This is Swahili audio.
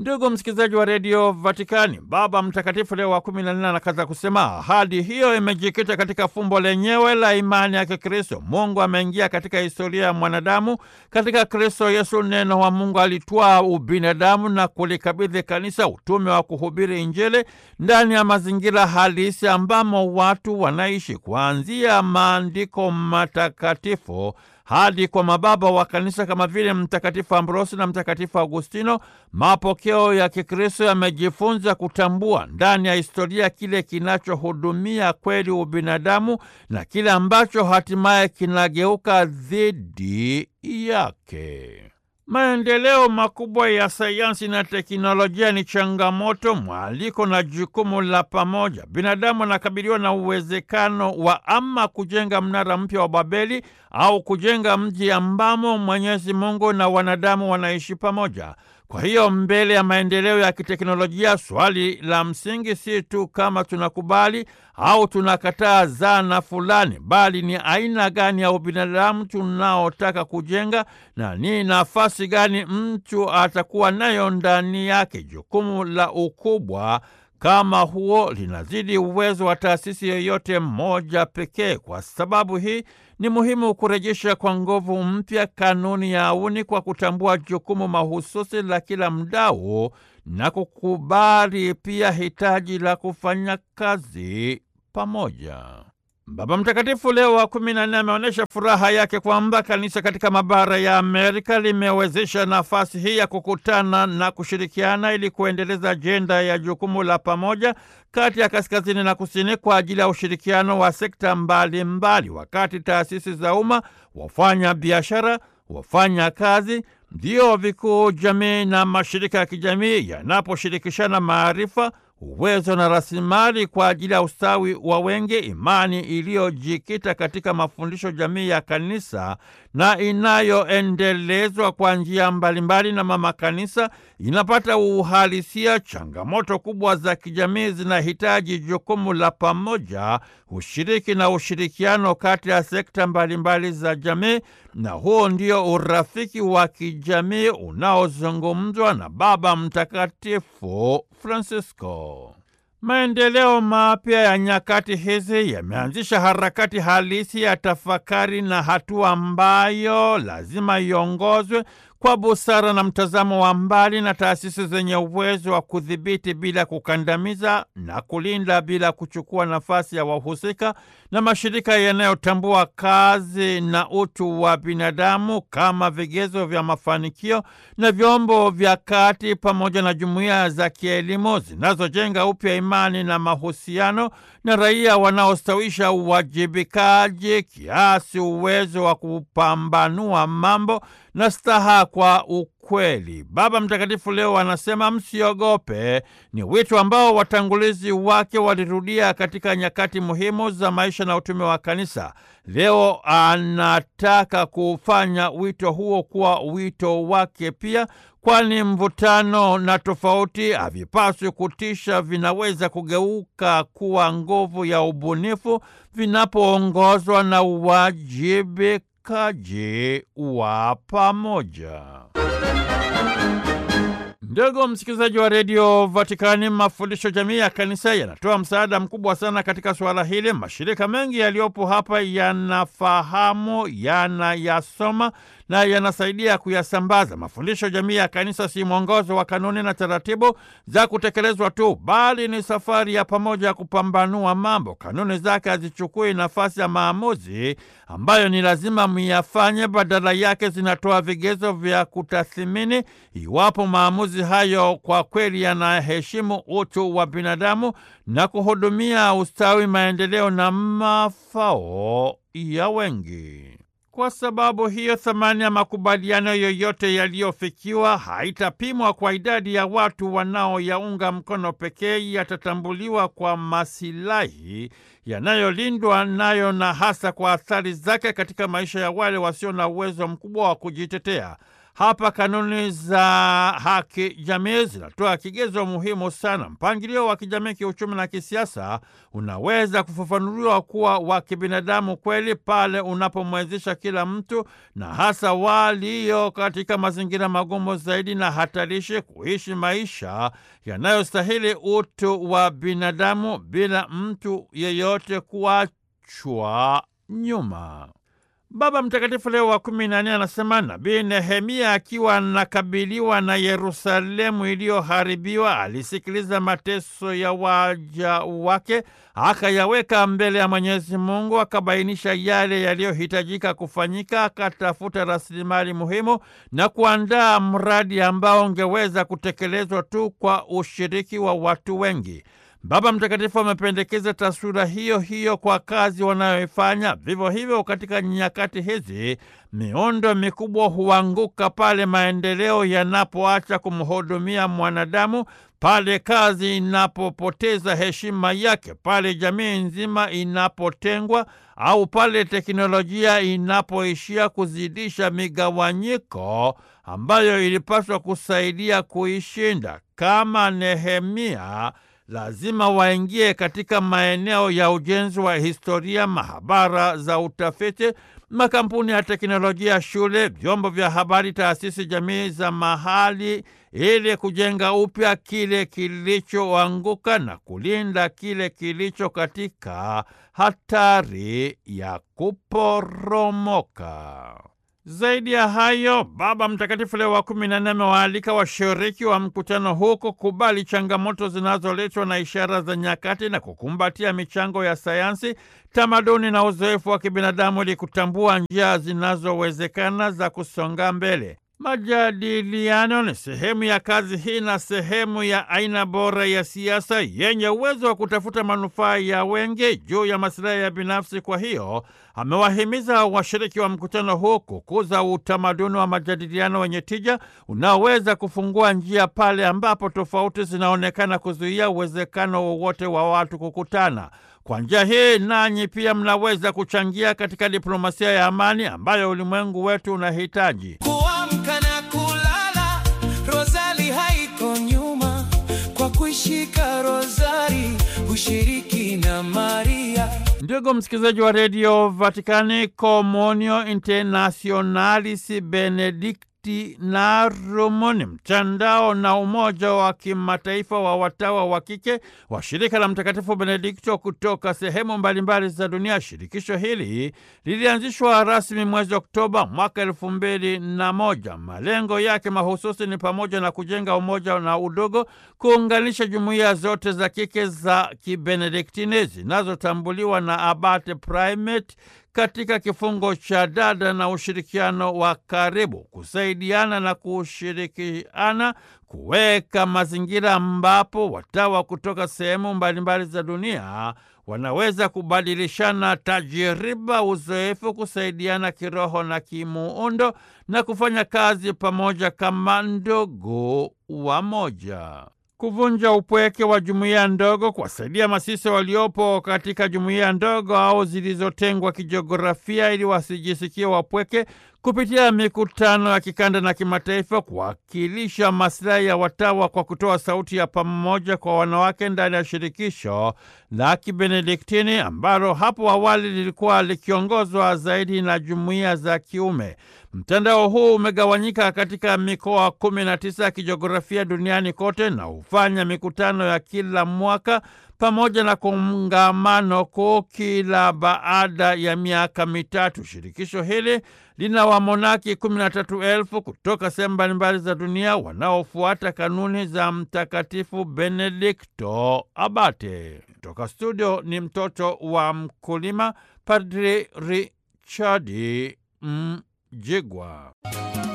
Ndugu msikilizaji wa redio Vatikani, Baba Mtakatifu Leo wa kumi na nne anakaza kusema ahadi hiyo imejikita katika fumbo lenyewe la imani ya Kikristo. Mungu ameingia katika historia ya mwanadamu. Katika Kristo Yesu, neno wa Mungu alitwaa ubinadamu na kulikabidhi kanisa utume wa kuhubiri Injili ndani ya mazingira halisi ambamo watu wanaishi, kuanzia maandiko matakatifu hadi kwa mababa wa kanisa kama vile Mtakatifu Ambrosi na Mtakatifu Agustino. Mapokeo ya Kikristo yamejifunza kutambua ndani ya historia kile kinachohudumia kweli ubinadamu na kile ambacho hatimaye kinageuka dhidi yake. Maendeleo makubwa ya sayansi na teknolojia ni changamoto, mwaliko na jukumu la pamoja. Binadamu anakabiliwa na uwezekano wa ama kujenga mnara mpya wa Babeli au kujenga mji ambamo Mwenyezi Mungu na wanadamu wanaishi pamoja. Kwa hiyo mbele ya maendeleo ya kiteknolojia, swali la msingi si tu kama tunakubali au tunakataa zana fulani, bali ni aina gani ya ubinadamu tunaotaka kujenga na ni nafasi gani mtu atakuwa nayo ndani yake. Jukumu la ukubwa kama huo linazidi uwezo wa taasisi yoyote moja pekee. Kwa sababu hii ni muhimu kurejesha kwa nguvu mpya kanuni ya auni kwa kutambua jukumu mahususi la kila mdau na kukubali pia hitaji la kufanya kazi pamoja. Baba Mtakatifu Leo wa kumi na nne ameonyesha furaha yake kwamba kanisa katika mabara ya Amerika limewezesha nafasi hii ya kukutana na kushirikiana ili kuendeleza ajenda ya jukumu la pamoja kati ya kaskazini na kusini kwa ajili ya ushirikiano wa sekta mbalimbali mbali, wakati taasisi za umma, wafanya biashara, wafanya kazi, vyuo vikuu, jamii na mashirika ya kijamii yanaposhirikishana maarifa uwezo na rasilimali kwa ajili ya ustawi wa wengi, imani iliyojikita katika mafundisho jamii ya kanisa na inayoendelezwa kwa njia mbalimbali na mama kanisa inapata uhalisia. Changamoto kubwa za kijamii zinahitaji jukumu la pamoja, ushiriki na ushirikiano kati ya sekta mbalimbali za jamii, na huo ndio urafiki wa kijamii unaozungumzwa na Baba Mtakatifu Francisco. Maendeleo mapya ya nyakati hizi yameanzisha harakati halisi ya tafakari na hatua ambayo lazima iongozwe kwa busara na mtazamo wa mbali na taasisi zenye uwezo wa kudhibiti bila kukandamiza na kulinda bila kuchukua nafasi ya wahusika na mashirika yanayotambua kazi na utu wa binadamu kama vigezo vya mafanikio na vyombo vya kati pamoja na jumuiya za kielimu zinazojenga upya imani na mahusiano na raia wanaostawisha uwajibikaji kiasi uwezo wa kupambanua mambo na staha kwa ukweli. Baba Mtakatifu leo anasema msiogope, ni wito ambao watangulizi wake walirudia katika nyakati muhimu za maisha na utume wa kanisa. Leo anataka kufanya wito huo kuwa wito wake pia, kwani mvutano na tofauti havipaswi kutisha, vinaweza kugeuka kuwa nguvu ya ubunifu vinapoongozwa na uwajibikaji wa pamoja. Ndugu msikilizaji wa redio Vatikani, mafundisho jamii ya kanisa yanatoa msaada mkubwa sana katika suala hili. Mashirika mengi yaliyopo hapa yanafahamu, yanayasoma na yanasaidia kuyasambaza. Mafundisho jamii ya kanisa si mwongozo wa kanuni na taratibu za kutekelezwa tu, bali ni safari ya pamoja ya kupambanua mambo. Kanuni zake hazichukui nafasi ya maamuzi ambayo ni lazima myafanye, badala yake zinatoa vigezo vya kutathimini iwapo maamuzi hayo kwa kweli yanaheshimu utu wa binadamu na kuhudumia ustawi, maendeleo na mafao ya wengi. Kwa sababu hiyo, thamani ya makubaliano yoyote yaliyofikiwa haitapimwa kwa idadi ya watu wanaoyaunga mkono pekee, yatatambuliwa kwa masilahi yanayolindwa nayo na hasa kwa athari zake katika maisha ya wale wasio na uwezo mkubwa wa kujitetea. Hapa kanuni za haki jamii zinatoa kigezo muhimu sana. Mpangilio wa kijamii, kiuchumi na kisiasa unaweza kufafanuliwa kuwa wa kibinadamu kweli pale unapomwezesha kila mtu na hasa walio katika mazingira magumu zaidi na hatarishi kuishi maisha yanayostahili utu wa binadamu bila mtu yeyote kuachwa nyuma. Baba Mtakatifu Leo wa kumi na nne anasema Nabii Nehemia akiwa anakabiliwa na Yerusalemu iliyoharibiwa alisikiliza mateso ya waja wake, akayaweka mbele ya Mwenyezi Mungu, akabainisha yale yaliyohitajika kufanyika, akatafuta rasilimali muhimu na kuandaa mradi ambao ungeweza kutekelezwa tu kwa ushiriki wa watu wengi. Baba Mtakatifu amependekeza taswira hiyo hiyo kwa kazi wanayoifanya. Vivyo hivyo, katika nyakati hizi miundo mikubwa huanguka pale maendeleo yanapoacha kumhudumia mwanadamu, pale kazi inapopoteza heshima yake, pale jamii nzima inapotengwa, au pale teknolojia inapoishia kuzidisha migawanyiko ambayo ilipaswa kusaidia kuishinda. Kama Nehemia, lazima waingie katika maeneo ya ujenzi wa historia, mahabara za utafiti, makampuni ya teknolojia, shule, vyombo vya habari, taasisi jamii za mahali, ili kujenga upya kile kilichoanguka na kulinda kile kilicho katika hatari ya kuporomoka. Zaidi ya hayo, Baba Mtakatifu Leo wa kumi na nne amewaalika washiriki wa mkutano huu kukubali changamoto zinazoletwa na ishara za nyakati na kukumbatia michango ya sayansi, tamaduni na uzoefu wa kibinadamu ili kutambua njia zinazowezekana za kusonga mbele. Majadiliano ni sehemu ya kazi hii na sehemu ya aina bora ya siasa yenye uwezo wa kutafuta manufaa ya wengi juu ya masilahi ya binafsi. Kwa hiyo amewahimiza washiriki wa mkutano huu kukuza utamaduni wa majadiliano wenye tija unaoweza kufungua njia pale ambapo tofauti zinaonekana kuzuia uwezekano wowote wa watu kukutana. Kwa njia hii nanyi pia mnaweza kuchangia katika diplomasia ya amani ambayo ulimwengu wetu unahitaji. Kuamka na kulala, rozali haiko nyuma, kwa kuishika rozari ushiriki na Maria. Ndugu msikilizaji wa redio Vatikani, Komunio Internationalis Benedictinarum ni mtandao na umoja wa kimataifa wa watawa wa kike wa shirika la Mtakatifu Benedikto kutoka sehemu mbalimbali za dunia. Shirikisho hili lilianzishwa rasmi mwezi Oktoba mwaka elfu mbili na moja. Malengo yake mahususi ni pamoja na kujenga umoja na udogo, kuunganisha jumuiya zote za kike za kibenediktini zinazotambuliwa na Abate Primate katika kifungo cha dada na ushirikiano wa karibu, kusaidiana na kushirikiana, kuweka mazingira ambapo watawa kutoka sehemu mbalimbali za dunia wanaweza kubadilishana tajiriba, uzoefu, kusaidiana kiroho na kimuundo na kufanya kazi pamoja kama ndugu wamoja kuvunja upweke wa jumuiya ndogo, kuwasaidia masisa waliopo katika jumuiya ndogo au zilizotengwa kijiografia ili wasijisikie wapweke, kupitia mikutano ya kikanda na kimataifa, kuwakilisha masilahi ya watawa kwa kutoa sauti ya pamoja kwa wanawake ndani ya shirikisho la Kibenediktini ambalo hapo awali lilikuwa likiongozwa zaidi na jumuiya za kiume. Mtandao huu umegawanyika katika mikoa kumi na tisa ya kijiografia duniani kote na hufanya mikutano ya kila mwaka pamoja na kongamano kuu kila baada ya miaka mitatu. Shirikisho hili lina wamonaki kumi na tatu elfu kutoka sehemu mbalimbali za dunia wanaofuata kanuni za Mtakatifu Benedikto Abate. Toka studio ni mtoto wa mkulima, Padri Richard Mjigwa.